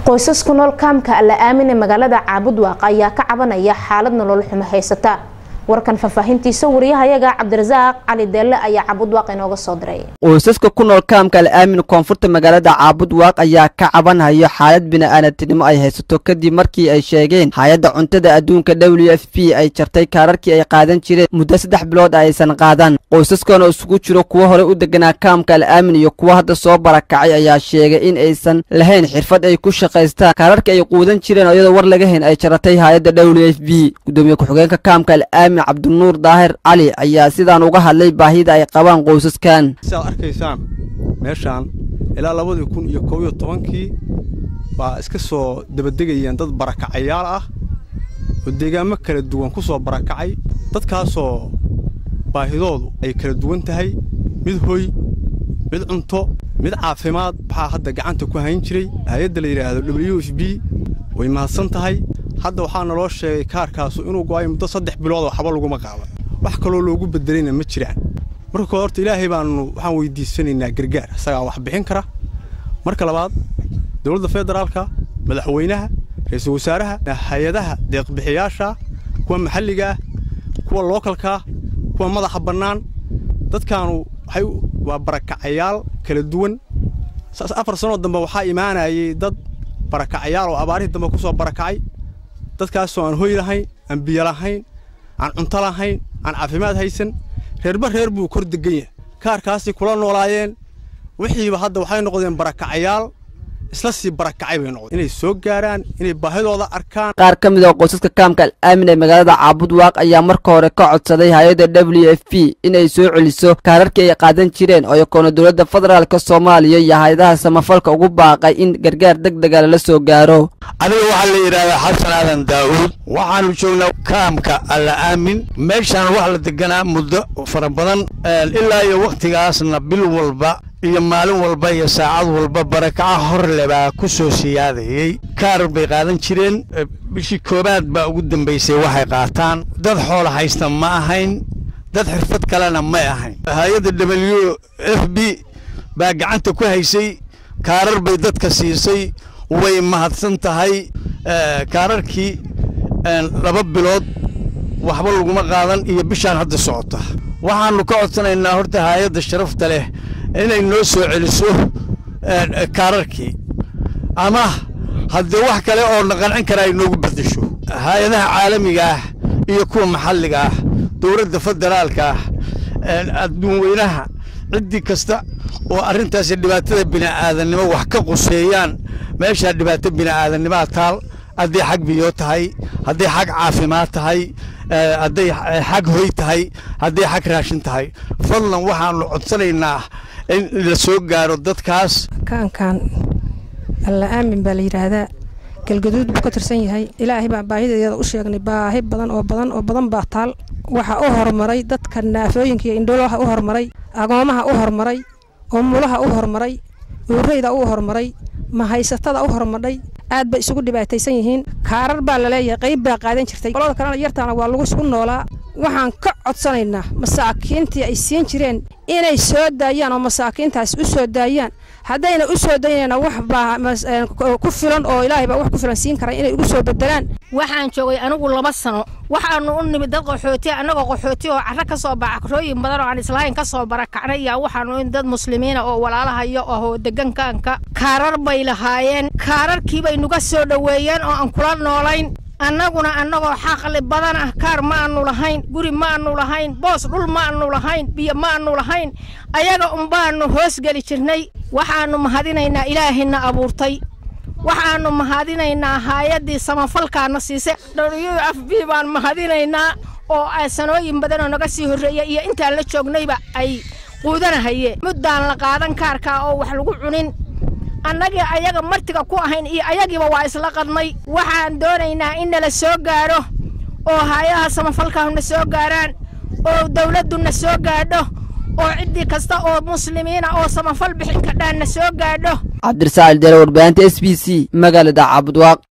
qoysas ku nool kaamka alla aamin ee magaalada caabudwaaq ayaa ka cabanaya xaalad nolol xumo haysata warkan faahfaahintiisa wariyahayaga cabdirasaaq cali deelle ayaa caabudwaaq inooga soo diray qoysaska ku nool kaamka al aamin koonfurta magaalada caabudwaaq ayaa ka cabanhayo xaalad bini'aanatinimo ay haysato kadib markii ay sheegeen hay-adda cuntada adduunka w f p ay jartay kaararkii ay qaadan jireen muddo saddex bilood aysan qaadan qoysaskan oo isugu jiro kuwo hore u deganaa kaamka al aamin iyo kuwo hadda soo barakacay ayaa sheegay in aysan lahayn xirfad ay ku shaqaystaan kaararkii ay quudan jireen oo iyadoo war laga hayn ay jaratay hay-adda w f b gudoomiye ku-xigeenka kaamka al aamin cabdinuur daahir cali ayaa sidaan uga hadlay baahida ay qabaan qoysaskan siaad arkaysaan meeshaan ilaa labadii kun iyo koob iyo tobankii baa iska soo dabadegayeen dad barakacayaal ah oo deegaamo kala duwan ku soo barakacay dadkaasoo baahidoodu ay kala duwan tahay mid hoy mid cunto mid caafimaad waxaa hadda gacanta ku hayn jiray hay-adda la yidhaahdo w f b way mahadsan tahay hadda waxaa naloo sheegay kaarkaasu inuu go'ay muddo saddex bilood oo waxba laguma qaadan wax kaloo loogu bedelayna ma jiraan marka kore horta ilaahay baanu waxaan weydiisanaynaa gargaar isagaa wax bixin kara marka labaad dowladda federaalka madaxweynaha ra-iisul wasaaraha hay-adaha deeqbixiyaasha kuwa maxalliga ah kuwa lookalkaa kuwa madaxa bannaan dadkaanu waxay waa barakacayaal kala duwan saas afar sanoo dambe waxaa imaanayay dad barakacayaal oo abaarihii dambe ku soo barakacay dadkaasoo aan hoy lahayn aan biyo lahayn aan cunto lahayn aan caafimaad haysan reerba reer buu kor degan yahay kaarkaasay kula noolaayeen wixiiba hadda waxay noqdeen barakacayaal isla sii barakacay bay noqdeen inay soo gaaraan inay baahidooda arkaan qaar ka mid oo qoysaska kaamka al aamin ee magaalada caabudwaaq ayaa marka hore ka codsaday hay-adda w f p inay soo celiso kaararkii ay qaadan jireen oo yakoona dowladda federaalka soomaaliya iyo hay-adaha samafalka ugu baaqay in gargaar deg dega lala soo gaaro adiga waxaa la yidhahdaa xasan aadan daa'uud waxaannu joognaa kaamka alla aamin meeshaan wax la deganaa muddo fara badan ilaa iyo wakhtigaasna bil walba iyo maalin walba iyo saacad walba barakaca horle baa ku soo siyaadayey kaar bay qaadan jireen bishii koobaad baa ugu dambaysay waxay qaataan dad xoola haysta ma ahayn dad xirfad kalena may ahayn hay-adda w f b baa gacanta ku haysay kaarar bay dadka siisay way mahadsan tahay kaararkii laba bilood waxba laguma qaadan iyo bishaan hadda socota waxaannu ka codsanaynaa horta hay-adda sharafta leh inay noo soo celiso kaararkii ama haddii wax kale oo na qancin kara ay noogu beddesho hay-adaha caalamiga ah iyo kuwa maxalliga ah dowladda federaalka ah adduun weynaha ciddii kasta oo arrintaasi dhibaatada bini'aadannimo wax ka quseeyaan meeshaa dhibaato bini'aadannimoa taal hadday xag biyo tahay hadday xag caafimaad tahay hadday xag hoy tahay hadday xag raashin tahay fadlan waxaannu codsanaynaa in la soo gaaro dadkaas kaankan alla aamin baa la yidhaahdaa galgaduud buu ka tirsan yahay ilaahay baan baahideeda u sheegnay baahi badan oo badan oo badan baa taal waxaa u horumaray dadka naafooyinka iyo indhoolaha u horumaray agoomaha u horumaray umulaha u horumaray uurayda u horumaray mahaysatada u horumadhay aad bay isugu dhibaataysan yihiin kaarar baa laleeyahay qayb baa qaadan jirtay qolada kalena yartaana waa lagu isugu noolaa waxaan ka codsanaynaa masaakiintii ay siin jireen inay soo daayaan oo masaakiintaas u soo daayaan haddayna u soo daynayna wax baa ku filan oo ilaahay baa wax ku filan siin kara inay ugu soo bedelaan waxaan joogay anigu laba sano waxaanu u nimid dad qaxooti annagoo qaxooti oo carro ka soo bacakrooyin badan oo aan islahayn ka soo barakacnay yaa waxaanu in dad muslimiina oo walaalahayo ahoo degankaanka kaarar bay lahaayeen kaararkii bay nuga soo dhoweeyeen oo aan kula noolayn annaguna annagoo xaqli badan ah kaar ma aanu lahayn guri ma aanu lahayn boos dhul ma aanu lahayn biyo ma aanu lahayn ayaga unbaanu hoosgeli jirnay waxaannu mahadinaynaa ilaahayna abuurtay waxaannu mahadinaynaa haayaddii samafalkaana siise w f b baan mahadinaynaa oo sanooyin badan oo naga sii horreeya iyo intaan la joognayba ay quudanahayeen muddaan la qaadan kaarkaa oo wax lagu cunin annagii ayaga martiga ku ahayn iyo ayagiiba waa isla qadnay waxaan doonaynaa in nala soo gaadho oo hay-adaha samafalkaahuna soo gaaraan oo dawladduna soo gaadho oo ciddii kasta oo muslimiina oo samafal bixin kadhaanna soo gaadho cabdirasaal deele warbaahinta s b c magaalada caabudwaaq